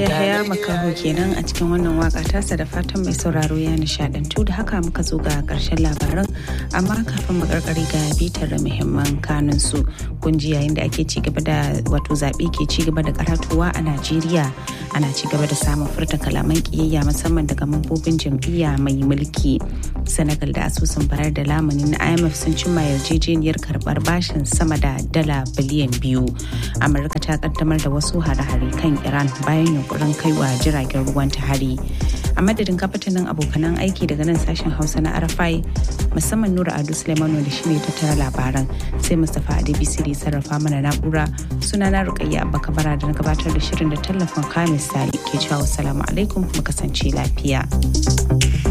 Yahaya Makaho kenan a cikin wannan waka tasa da fatan mai sauraro ya nishadantu da haka muka zo ga karshen labaran amma kafin makarkari ga bitar da muhimman kanun su kunji yayin da ake ci gaba da wato zaɓe ke ci gaba da karatuwa a Najeriya ana ci gaba da samun furta kalaman kiyayya musamman daga mambobin jam'iyya mai mulki Senegal da asusun bayar da lamuni na IMF sun cimma yarjejeniyar karbar bashin sama da dala biliyan biyu. Amurka ta kaddamar da wasu hare-hare kan Iran bayan yunkurin kaiwa jiragen ruwan ta hari. A madadin kafatanin abokanan aiki daga nan sashen Hausa na Arafai musamman Nura Ado Suleimanu da shine tattara labaran sai Mustapha Adebisi da sarrafa mana na'ura suna na Rukayya Abba Kabara da na gabatar da shirin da tallafin Kamis Sali ke cewa salamu alaikum mu kasance lafiya.